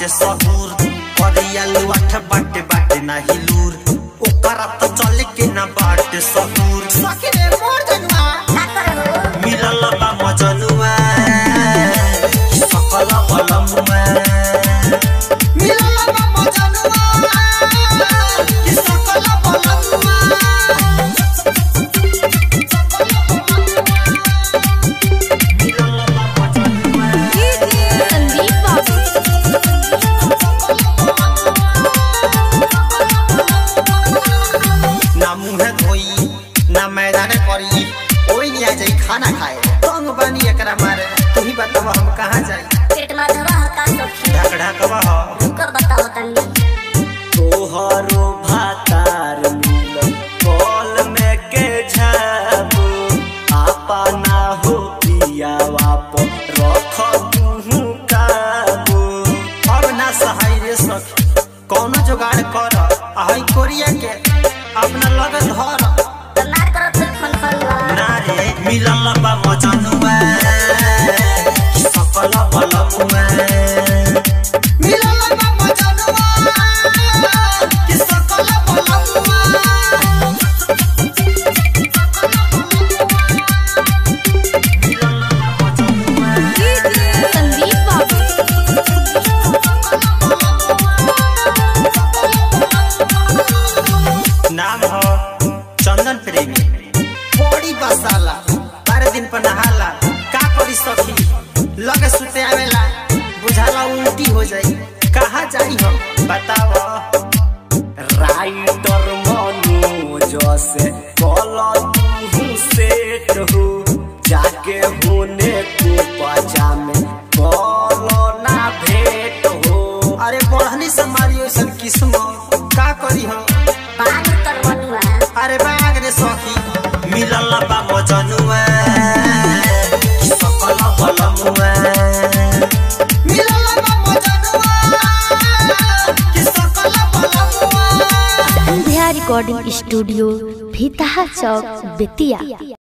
बाटे सहूर करिया लुआठ बाटे बाटे नाही लूर ओकरा त चले के ना बाटे सहूर सखी रे मोर जनुआ का करबो मिलल बा मजनुआ सकल बलमुआ मिलल बा मजनुआ कि सकल बलनुआ मिलल बा मजनुआ संदीप बाबू ना मुंह धोई ना मैदान करी ओई नहीं आ जाई खाना खाए तंग बानी एकरा मारे तू ही बताव हम कहाँ जाई पेट में दवा का सखी ढक ढकवा हो कर बताओ तनी तोहरो भातार मिल कॉल में के झाबू आपा ना हो पियावा पर रख तू काबू अब ना सहाय रे सखी कौनो जुगाड़ कर आई कोरिया के अपना लगन धर तो ना करत फिर फोन कर ना रे मिलल बा मजनुआ सकल बलमुआ मिलल बा मजनुआ कि सकल बलनुआ मिलल बा मजनुआ संदीप बाबू नाम हो चंदन प्रेमी बड़ी बसाला बारह दिन पर नहाला का करी सखी लगे सुते आवेला बुझाला उल्टी हो जाई कहाँ जाई हम बताव राइटर मनोज से कल तू सेट हो जाके होने को पजामे कल ना भेट हो अरे बढ़नी से मारी ओइसन किस्म का करी हम पान कर बनुआ अरे बाग रे सखी मिलल बा मजनुआ सकल बलमुआ मिलल बा मजनुआ कि सकल बलनुआ संध्या रिकॉर्डिंग स्टूडियो भीतहा चौक बेतिया